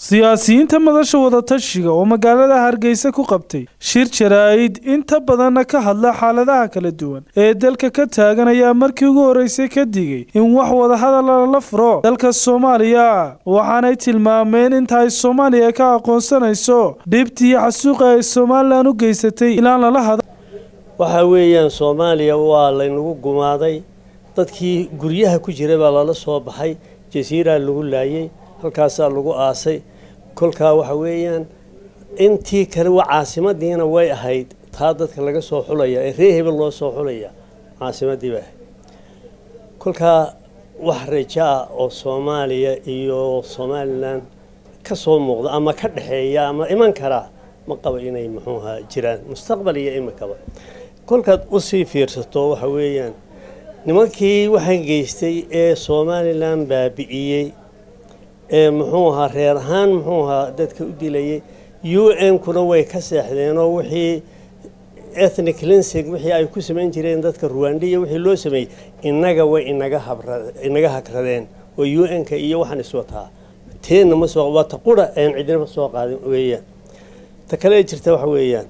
siyaasiyiinta madasha wadatashiga oo magaalada hargeysa ku qabtay shir jaraa'id inta badanna ka hadla xaaladaha kala duwan ee dalka ka taagan ayaa markii ugu horreysay ka digay in wax wadahadala lala furo dalka soomaaliya waxaanay tilmaameen inta ay soomaaliya ka aqoonsanayso dhibtii xasuuqa ay somalilan u geysatay ilaan lala hada waxa weeyaan soomaaliya waa laynagu gumaaday dadkii guryaha ku jira baa lala soo baxay jasiiraa lagu laayay halkaasaa lagu aasay kolkaa waxa weeyaan intii kale wa caasimadiina way ahayd taa dadka laga soo xulaya ee ree hebel loo soo xulaya caasimadii bay ahayd kolkaa wax raja ah oo soomaaliya iyo somalilan ka soo muuqda ama ka dhexeeya ama iman karaa ma qaba inay muxuuha jiraan mustaqbal iyo iminkaba kolkaad usii fiirsato waxa weeyaan nimankii waxaan geystay ee somalilan baabi'iyey ee muxuu ahaa reer ahaan muxuu ahaa dadka u dilayay u n kuna way ka seexdeenoo wixii ethnic cleansing wixii ay ku samayn jireen dadka ruwandiya wixii loo sameeyey innaga way inaga habra inaga hagradeen oo u n-ka iyo waxaan iswataa teenna ma soo waa ta qura aan cidinaba soo qaadin weeyaan ta kale ee jirta waxa weeyaan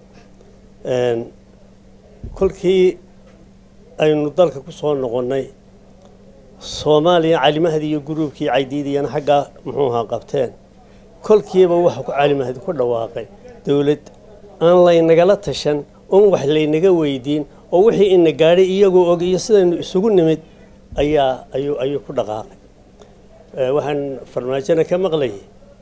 kolkii aynu dalka ku soo noqonnay soomaaliya calimahdi iyo guruubkii caydiidiyana xaggaa muxuu ahaa qabteen kolkiiba waxa ku calimahdi ku dhawaaqay dowlad aan laynagala tashan oon wax laynaga weydiin oo wixii ina gaadhay iyagoo og iyo sidaynu isugu nimid ayaa ayuu ayuu ku dhaqaaqay waxaan farmaajona ka maqlayay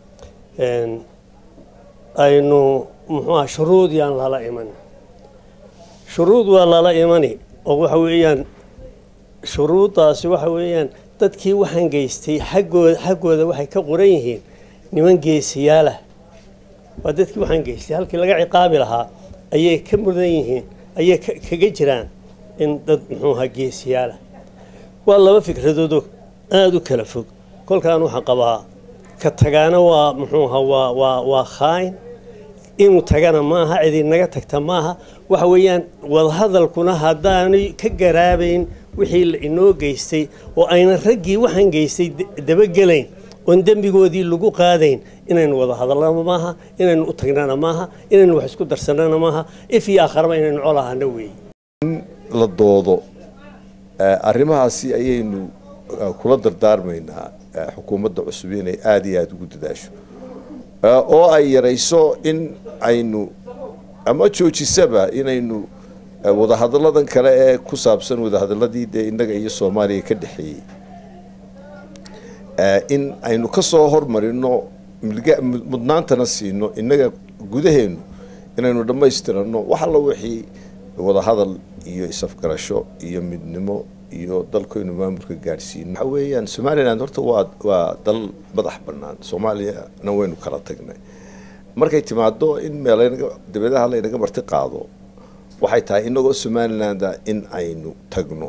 aynu muxuu aha shuruud yaan lala iman shuruud waa lala imani oo waxa weeyaan shuruuddaasi waxa weeyaan dadkii waxaan geystay xaggooda xaggooda waxay ka qoran yihiin niman geesiyaalah waa dadkii waxaan geystay halkii laga ciqaabi lahaa ayay ka mudan yihiin ayay kaga jiraan in dad muxuu ahaa geesiyaalah waa laba fikradoodoo aada u kala fog kolkaan waxaan qabaa ka tagaana waa muxuu ahaa waa waa waa khaayn inuu tagana maaha cidi naga tagta maaha waxa weeyaan wadahadalkuna haddaanay ka garaabayn wixii la inoo geystay oo aynan raggii waxaan geystay dabagelayn oon dembigoodii lagu qaadayn inaynu wada hadallana maaha inaynu u tagnana maaha inaynu wax isku darsanana maaha if iyo aakharaba inaynu colahana weeye in la doodo arrimahaasi ayaynu kula dardaarmaynaa xukuumadda cusub inay aada iyo aada ugu dadaasho oo ay yarayso in aynu ama joojisaba inaynu wadahadalladan kale ee ku saabsan wadahadaladii dee innaga iyo soomaaliya ka dhexeeyey in aynu ka soo hormarino mudnaantana siino innaga gudaheenu inaynu dhammaystirano wax alla wixii wadahadal iyo isafgarasho iyo midnimo iyo dalkaynu maamulka gaadhsiino waxa weeyaan somalilan horta waa waa dal madax bannaan soomaaliyana waynu kala tagnay markay timaado in meelanaga dabeedaha laynaga marti qaado waxay tahay inagoo somalilanda in aynu tagno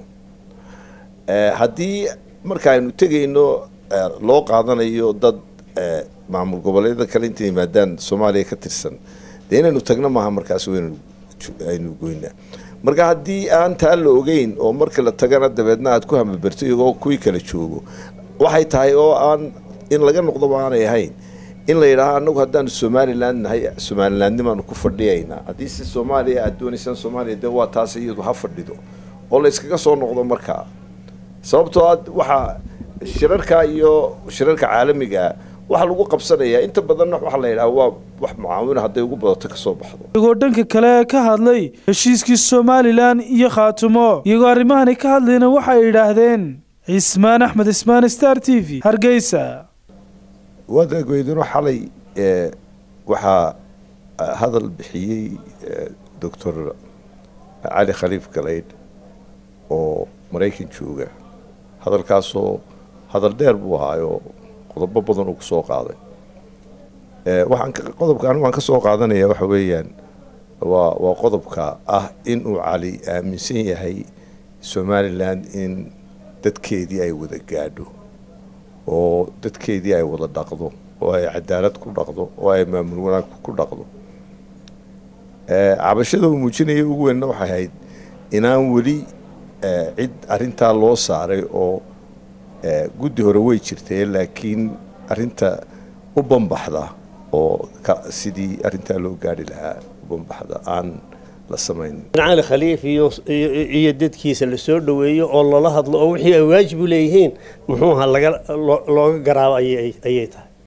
haddii marka aynu tegayno loo qaadanayo dad maamul goboleedyada kale inta yimaadaan soomaaliya ka tirsan dee inaynu tagno maaha markaas waynu aynu goynaa marka haddii aan taa la ogeyn oo marka la tagana dabeedna aad ku hamaberto iyagoo kuwii kala joogo waxay tahay oo aan in laga noqdoba aanay ahayn in la yidhaaho annagu haddaanu somalilan nahay somalilandnimaanu ku fadhiyaynaa haddii si soomaaliya aad doonaysaan soomaaliya dee waa taas iyadu ha fadhido oo la yskaga soo noqdo markaa sababtoo a waxaa shirarka iyo shirarka caalamigaa waxaa lagu qabsanayaa inta badanna waxaa la yidhaha waa wax mucaawina hadday ugu badato kasoo baxdo iyagoo dhanka kale ka hadlay heshiiskii somalilan iyo khaatumo iyagoo arrimahani ka hadlayna waxay yidhaahdeen cismaan axmed ismaan star t v hargeysa wadaagweydino xalay waxaa hadal bixiyey doctor cali khaliif galaydh oo maraykan jooga hadalkaasoo hadal dheer buu ahaayoo qodobo badan uu kusoo qaaday waxaan qodobka anigu aan ka soo qaadanaya waxa weeyaan waa waa qodobka ah inuu cali aaminsan yahay somalilan in dadkeedii ay wada gaadho oo dadkeedii ay wada dhaqdo oo ay cadaalad ku dhaqdo oo ay maamul wanaag ku dhaqdo cabashada uu muujinaya ugu weynna waxay ahayd inaan weli cid arintaa loo saaray oo guddi hore way jirtee laakiin arinta u banbaxda oo sidii arrintaa loo gaari lahaa u banbaxda aan la samayn cali khaliif iyo iyo dadkiisa la soo dhoweeyo oo lala hadlo oo wixii ay waajib u leeyihiin muxuuha laga looga garaabo ayay tahay